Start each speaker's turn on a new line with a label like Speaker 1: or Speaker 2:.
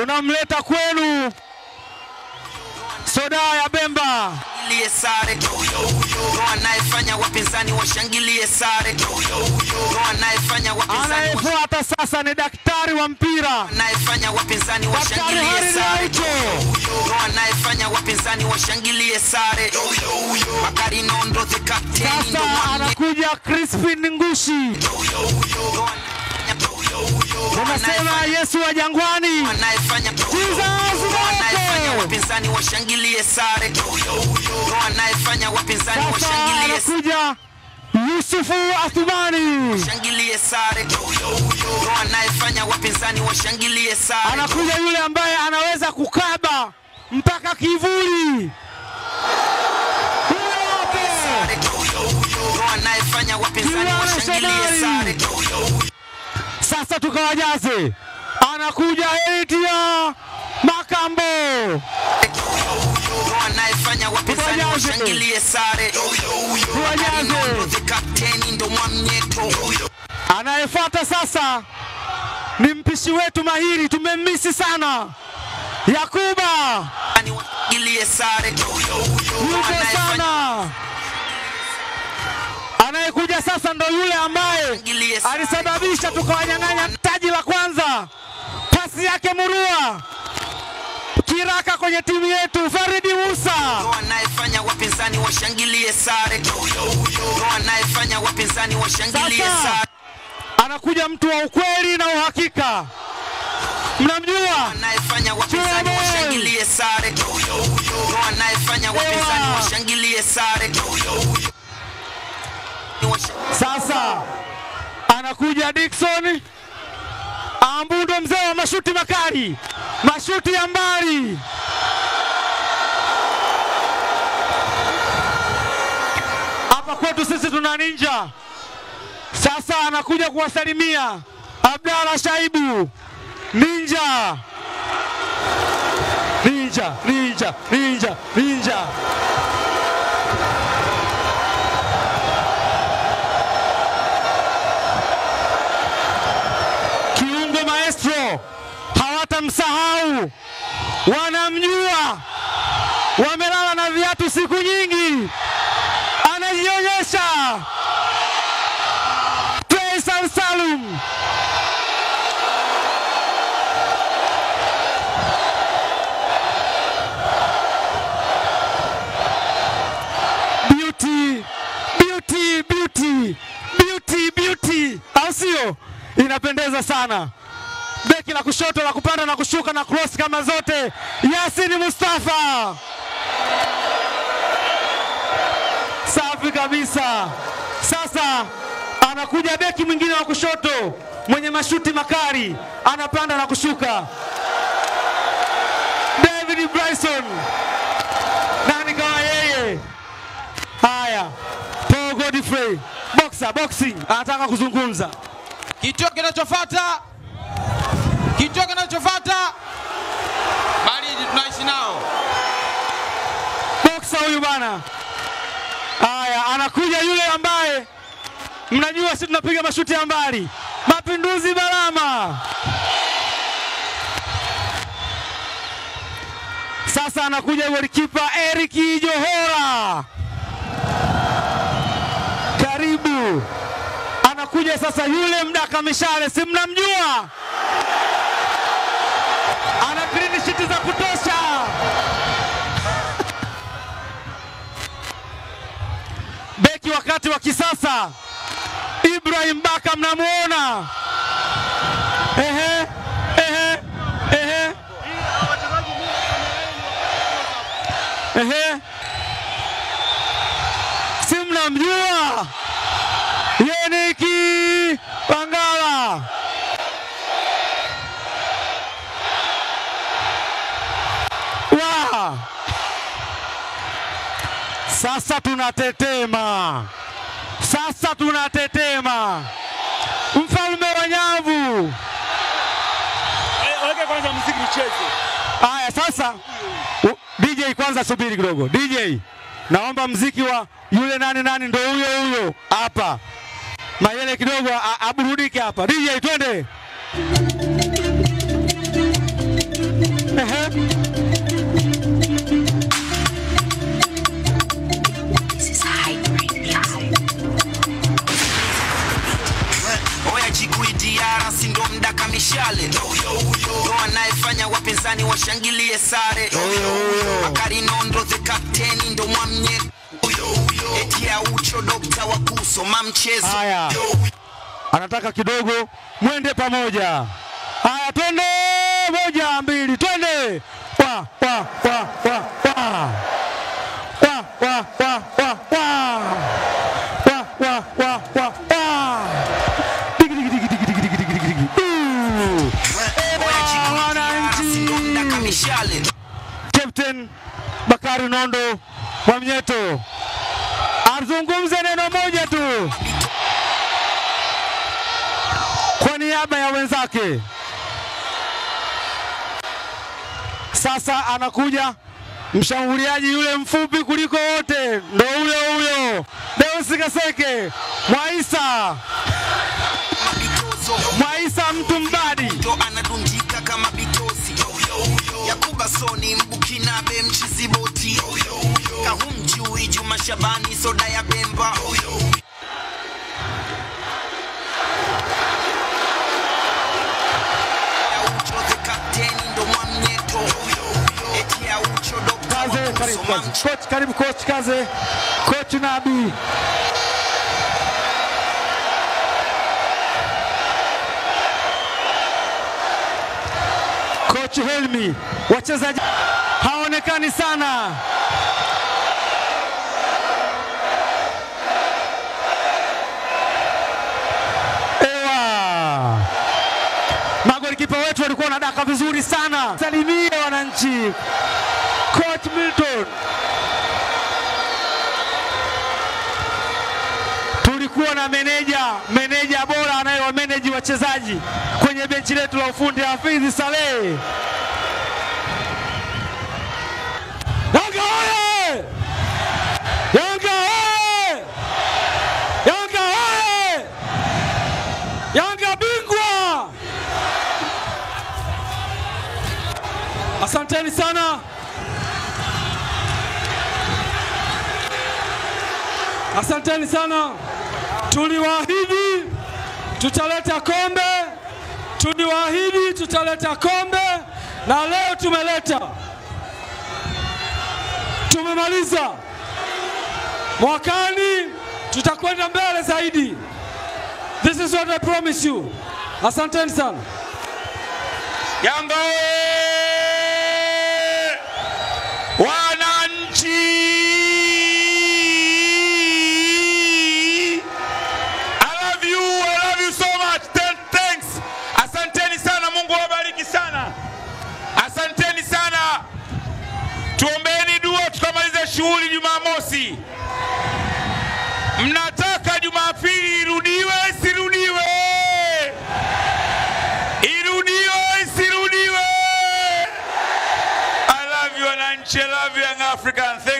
Speaker 1: tunamleta kwenu soda ya Bemba.
Speaker 2: Shangilie sare ndo anayefanya wapinzani washangilie sare ndo anayefanya wapinzani wash-
Speaker 1: Anayefuata sasa ni daktari wa mpira,
Speaker 2: anayefanya wapinzani
Speaker 1: Daktari
Speaker 2: washangilie
Speaker 1: Harry
Speaker 2: sare
Speaker 1: Aucho.
Speaker 2: ndo anayefanya wapinzani washangilie sare Bakari Nondo the captain ndo
Speaker 1: Sasa
Speaker 2: mwamye
Speaker 1: anakuja Crispin Ngushi,
Speaker 2: ndo
Speaker 1: unasema Yesu wa jangwani.
Speaker 2: anayefanya ndo anayefanya wapinzani washangilie sare ndo anayefanya wapinzani
Speaker 1: Sasa
Speaker 2: washangilie
Speaker 1: anakuja Yusufu Athumani,
Speaker 2: shangilie sare ndo anayefanya wapinzani washangilie sare
Speaker 1: anakuja yule ambaye anaweza kukaba mpaka kivuli. Huyo hapo.
Speaker 2: sare ndo anayefanya wapinzani
Speaker 1: Kiwana
Speaker 2: washangilie
Speaker 1: Shomari.
Speaker 2: sare
Speaker 1: Sasa tukawajaze, anakuja Etia Makambo,
Speaker 2: ndo anayefanya wapinzani
Speaker 1: Tuwajaze.
Speaker 2: washangilie sare
Speaker 1: Tuwajaze.
Speaker 2: Nondo the captain ndo mwamnyeto
Speaker 1: anayefuata sasa ni mpishi wetu mahiri, tumemmisi sana, Yakuba
Speaker 2: Ani washangilie sare ndo
Speaker 1: yuko
Speaker 2: anayefanya
Speaker 1: sana. Anayekuja sasa ndo yule ambaye
Speaker 2: washangilie sare
Speaker 1: alisababisha tukawanyang'anya taji la kwanza, pasi yake murua kiraka kwenye timu yetu, Faridi Musa.
Speaker 2: ndo anayefanya wapinzani washangilie sare ndo anayefanya wapinzani washangilie
Speaker 1: Sasa.
Speaker 2: sare
Speaker 1: Anakuja mtu wa ukweli na uhakika, mnamjua
Speaker 2: anayefanya wapinzani
Speaker 1: Chuma.
Speaker 2: washangilie sare ndo anayefanya wapinzani
Speaker 1: Ewa.
Speaker 2: washangilie sare
Speaker 1: Sasa anakuja Dickson Ambundo, mzee wa mashuti makali, mashuti ya mbali. Hapa kwetu sisi tuna ninja. Sasa anakuja kuwasalimia Abdalla Shaibu, ninja, ninja, ninja, ninja, ninja. kiungo maestro hawatamsahau, wanamjua, wamelala na viatu siku nyingi, anajionyesha Faisal Salum. Beauty, beauty, beauty, beauty, beauty, au sio? Inapendeza sana beki la kushoto la kupanda na kushuka na cross kama zote, Yasin Mustafa. Safi kabisa. Sasa anakuja beki mwingine wa kushoto mwenye mashuti makali, anapanda na kushuka, David Bryson. Nani kama yeye? Haya, Paul Godfrey, boxer, boxing, anataka kuzungumza.
Speaker 3: Kituo kinachofuata, kituo kinachofuata, baridi tunaishi nao.
Speaker 1: boksa huyu bana. Haya, anakuja yule ambaye mnajua sisi tunapiga mashuti ya mbali, Mapinduzi Balama. Sasa anakuja golikipa Eric Johora, karibu. Anakuja sasa yule mdaka mishale, si mnamjua, ana clean sheet za kutosha. beki wakati wa kisasa Ibrahim Baka mnamuona, ehe, ehe, ehe, ehe, si mnamjua Yeniki Pangala. Wa! Sasa tunatetema, sasa tunatetema, mfalme wa nyavu.
Speaker 4: Weke kwanza muziki nicheze.
Speaker 1: Haya, sasa u- DJ kwanza, subiri kidogo. DJ, naomba mziki wa yule nani nani, ndo huyo huyo hapa, Mayele kidogo a- aburudike hapa. DJ, twende.
Speaker 2: wapinzani washangilie sare Bakari Nondo the captain ndo mwamye eti aucho dokta wa kusoma mchezo
Speaker 1: Haya. anataka kidogo mwende pamoja. Haya, twende moja mbili, twende wa wa wa wa wa wa wa wa wa wa wa wa wa wa wa digi digi digi digi digi digi digi digi Ooh. wananchi.
Speaker 2: Sindonda kamishale
Speaker 1: Captain Bakari Nondo Mwamnyeto azungumze neno moja tu kwa niaba ya wenzake. Sasa anakuja mshambuliaji yule mfupi kuliko wote, ndo huyo huyo Deus Kaseke Mwaisa,
Speaker 2: mabitozo
Speaker 1: Mwaisa mtu mbadi.
Speaker 2: ndo anadundika kama bitosi Yakuba Soni Mbukinabe mchiziboti Kahumjui Juma Shabani soda ya Bemba Aucho the captain ndo mwamnyeto eti Aucho dokta wa
Speaker 1: Kaze, karibu
Speaker 2: kusoma
Speaker 1: kaze. Coach, karibu coach Kaze. Coach Nabi. Coach Helmi, wachezaji haonekani sana. Ewa. Magolikipa wetu walikuwa wanadaka vizuri sana. Salimie wananchi. Coach Milton. Tulikuwa na meneja, meneja bora anayewameneji wachezaji kwenye benchi letu la ufundi Hafidhi Saleh. Yanga oye! Yanga oye! Yanga oye! Yanga bingwa! Asanteni sana. Asanteni sana. Tuliwaahidi tutaleta kombe, tuliwaahidi tutaleta kombe na leo tumeleta. Tumemaliza. Mwakani tutakwenda mbele zaidi. This is what I promise you. Asanteni sana.
Speaker 3: Yanga oye! Wananchi! I love you, I love you so much. Ten, thanks. Asanteni sana, Mungu awabariki sana. Asanteni sana. Tuombeeni dua tukamalize shughuli Jumamosi. Mnataka Jumapili irudiwe isirudiwe? Irudiwe isirudiwe? I love you wananchi, I love you young African. Thank